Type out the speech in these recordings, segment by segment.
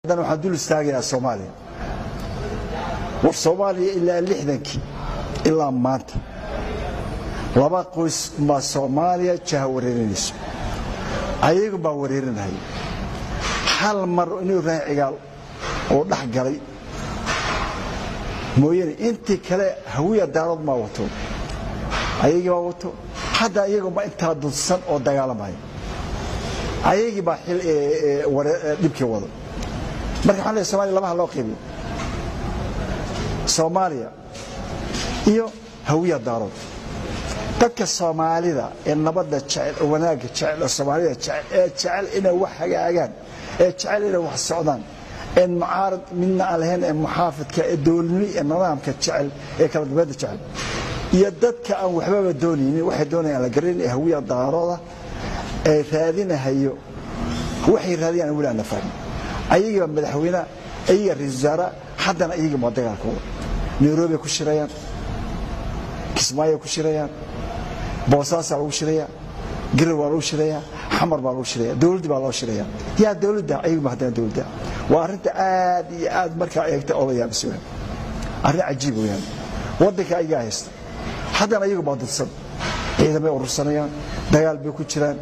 haddana waxaan dul istaagayaa soomaaliya war soomaaliya ilaa lixdankii ilaa maanta laba qoys baa soomaaliya jaha wareerinayso ayagu baa wareerinaya hal mar inuu raacigaal oo dhex galay mooyane intii kale hawiya daarood maa wato ayagii baa wato hadda iyaguma intaa dudsan oo dagaalamaya ayagii baa dhibkii wado marka waxaan leeyahay somalia labaha loo qaybiyo soomaaliya iyo hawiya daarood dadka soomaalida ee nabadda jecel oo wanaagga jecel oo soomaalida jecel ee jecel inay wax hagaagaan ee jecel inay wax socdaan ee mucaarad midna aan lahayn ee muxaafidka ee dowladnimo ee nidaamka jecel ee kala dambeedda jecel iyo dadka aan waxbaba doonaynin waxay doonayaan la garanin ee hawiya daarooda ee raadinahayo waxay raadiyaan weli aan la fahmin ayagii baa madaxweyne ayaga ra-isul wasaare haddana ayagii baa dagaalkooda nairobi ku shirayaan kismaayo ku shirayaan boosaasaa lagu shirayaa garow baa lagu shirayaa xamar baa lagu shiraya dowladdii baa loo shiraya yaa dowladda ayaguma haddana dowladda waa arrinta aad iyo aad markaa eegta odayaabis weyaan arrin cajiib weyaan waddanka ayagaa haysta haddana ayagu baa dudsan ciidamay urursanayaan dagaal bay ku jiraan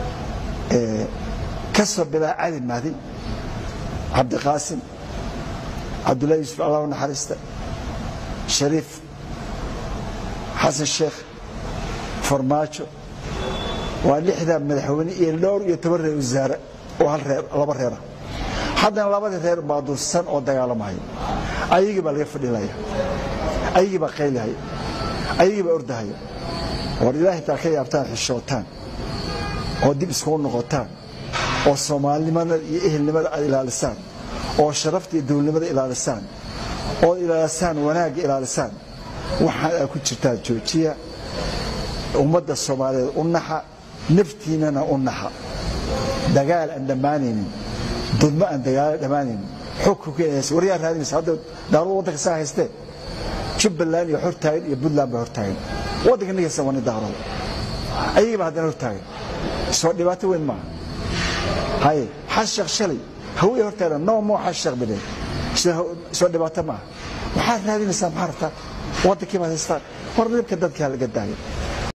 kasoo bilaa cali mahdi cabdiqaasim cabdullahi yuusuf allah u naxariista shariif xasan sheekh farmaajo waa lixdaa madaxweyne iyo dhowr iyo toban reer wasaare oo hal reer laba reera haddana labadii reer baa dulsan oo dagaalamaya ayagii baa laga fadhinaya ayagii baa qaylihaya ayagii baa ordahaya war ilaahay taa ka yaabtaan xishootaan oo dib iskugu noqotaan oo soomaalinimada iyo ehelnimada aad ilaalisaan oo sharafta iyo dowladnimada ilaalisaan oo ilaalisaan wanaagga ilaalisaan waxaan aad ku jirtaan joojiya ummadda soomaaliyeed u naxa naftiinana u naxa dagaal aan dhammaanaynin dudmo aan dagaalo dhammaanaynin xukunkiinaysa waryaa raadinaysa hadda daaruud waddanka saa haystee jubbaland iyo hortaagan iyo puntland baa hortaagan waddanka nigaysa waa nin daarooda ayagii baa haddana hortaagan soo dhibaato weyn maaha haye xas sheekh shalay hawiya hortaagan no moo xas sheekh bideen soo dhibaato maaha maxaad raadinaysaa maxaa rabtaa waddankii baad haystaan war dhibka dadkaa laga daaya